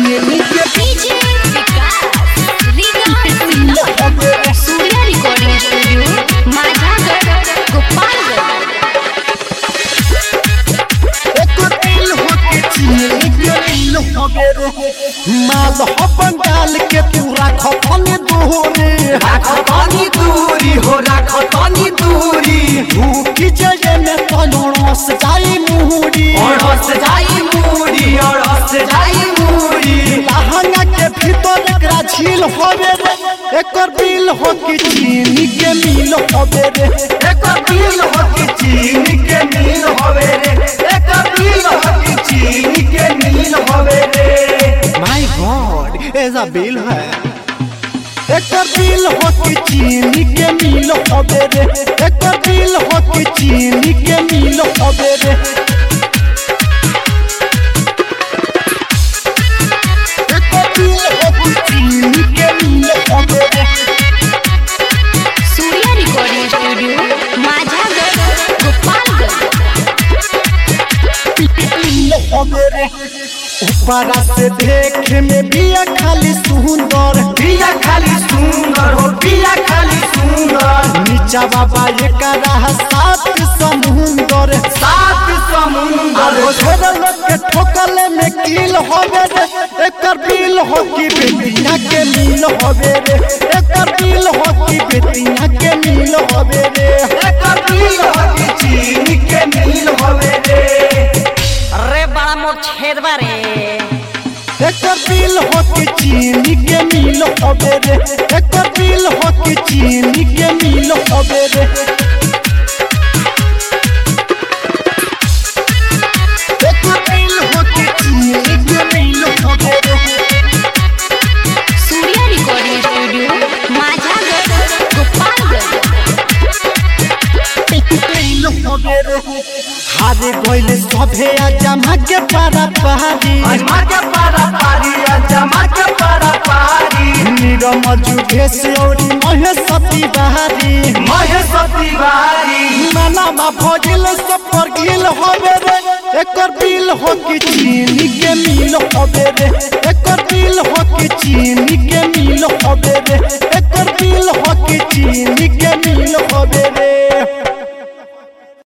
चीनी के DJ Vikas Riga Surya recording studio Majhagarh Gopalganj एकर दिल हो के चीनी के दिल हो रे माल हो बंगाल के तू राख फने दोहरे राख तनी दूरी हो राख तनी दूरी भूखी जय में तलोड़स जाई मुहरी और हंस जाई मूरी और हंस जाई मूरी लहंगा के भीतर एकरा झील होवे रे एकर बिल हो कि चीनी के मिल होवे रे एक दिल हो कि चीनी के नील होवे रे एक दिल हो कि चीनी के नील होवे रे माय गॉड ऐसा बिल है एकर बिल हो कि चीनी के मिल होवे रे एकर बिल हो कि चीनी के मिल होवे रे एकर बिल हो कि चीनी के मिल होवे रे सूर्या रिकॉर्डिंग स्टूडियो माझागढ़ गोपालगंज ऊपरा से देखे में बिया खाली सुंदर पिया खाली सुंदर हो पिया खाली सुंदर नीचा बाबा ये करा सात समुंदर सात समुंदर हो छोड़ लोग के ठोकले में कील होवे रे एकर बिल हो कि बेटिया के मिल होवे रे एकर बिल हो कि बेटिया के मिल होवे रे एक दिल हो कि चीनी के नील होवे रे अरे बड़ा मोर छेद बारे एकर बिल हो कि चीनी के मिल होवे रे एकर बिल हो कि चीनी के मिल होवे रे एकर बिल हो कि चीनी के मिल होवे रे सूर्या रिकॉर्डिंग स्टूडियो माझागढ़ गोपालगंज हारे गइले सभे आ जमा के पारा पहाड़ी अजमा के पारा पारी अजमा के पारा पारी नीरम जुगेश औरी महेशती बहारी महेश तिवारी मनामा भजिल सब पर गिल होवे रे एकर बिल हो कि चीनी के मिल होवे